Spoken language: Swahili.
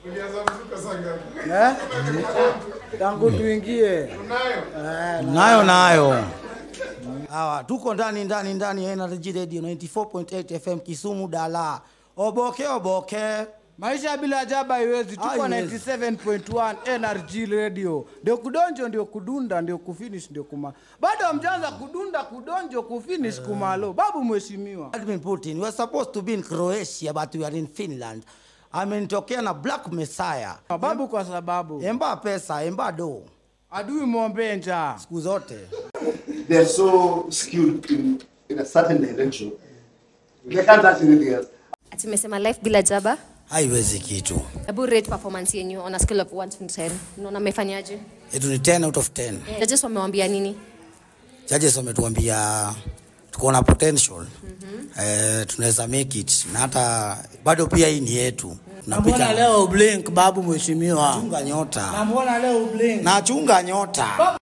Eh? Tangu tuingie. nayo nayo hawa tuko ndani ndani ndani ya NRG Radio 94.8 FM Kisumu Dala oboke oboke Maisha bila jaba haiwezi. Tuko Haiwezi. 97.1 NRG Radio. Ndio kudonjo, ndio kudunda, ndio kufinish, ndio kuma. Bado hamjaanza kudunda, kudonjo, kufinish, kumalo. Babu mheshimiwa. Vladimir Putin we were supposed to be in Croatia but we are in Finland amenitokea na Black Messiah Babu kwa sababu emba pesa emba do adui muombe njaa. siku zote they're so skewed in, in a certain direction. They can't touch anything else. Ati umesema life bila jaba haiwezi kitu hebu rate performance yenyu on a scale of 1 to 10 unaona mmefanyaje yetu ni 10 out of 10 judges wamewambia nini judges wametuambia tuko na potential mm-hmm. eh, tunaweza make it na hata bado pia hii ni yetu Mbona Tunapita- leo blink babu mheshimiwa? chunga nyota Na mbona leo blink? nachunga nyota